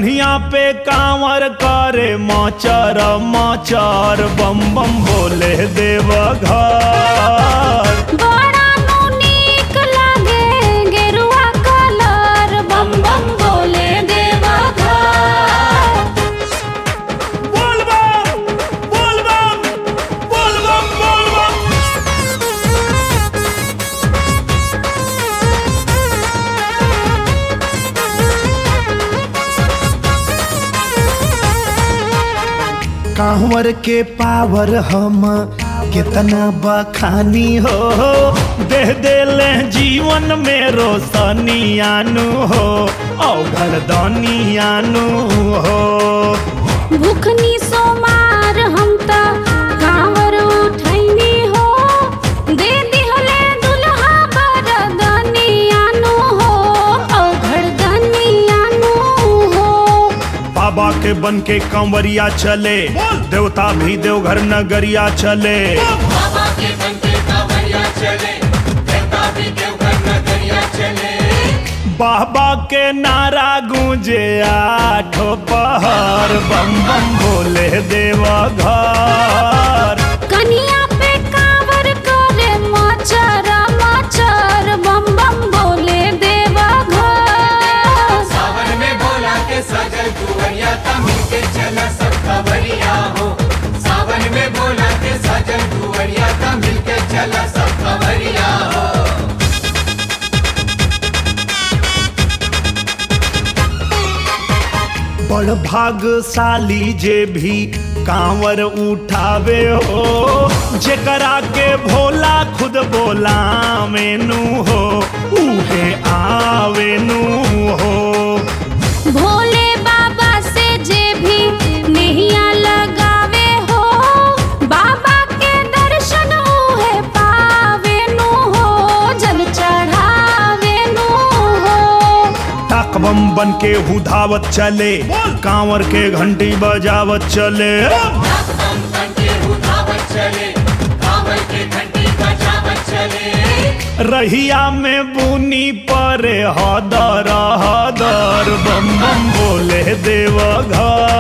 कन्हिया पे कांवर करे माचर माचर बम बम बोले देव घर बड़ा नु नीक लागे गेरुआ कलर बम बम बोले देवा घर बोल बम बोल बम बोल बम बोल बम कांवर के पावर हम कितना बखानी हो दे देले जीवन में रोशनी आनू हो औघर दानी आनू हो भूखनी सोमार हम त कांवर उठैनी हो दे दिहले दुल्हा बरदनी आनु हो अघरदनी आनु हो बाबा के बन के कंवरिया चले देवता भी देवघर नगरिया चले बाबा के बनते कांवरिया चले देवता भी देवघर नगरिया चले बाबा के नारा गूंजे आठो पहर बम बम बोले देवा घर कनिया पे कांवर करे मचर मचर बम बम बोले देवा घर सावन में बोला के सजल कुंवरिया ता मिलके चला सब खबरिया हो सावन में बोला के सजल कुंवरिया ता मिलके चला सब खबरिया हो बड़ भागशाली जे भी कांवर उठावे हो जेकरा के भोला खुद बोला मेनू हो उहे आवेनू हो भोले बाबा से जे भी नैया लगावे हो बाबा के दर्शन उहे पावे नु हो जल चढ़ावे नु हो ताक बम बन के हुधावत चले कांवर के घंटी बजावत चले हम बनके उठावत चले कांवर के घंटी बजावत चले रहिया में बुनी परे हदर हदर बम बम बोले देव घर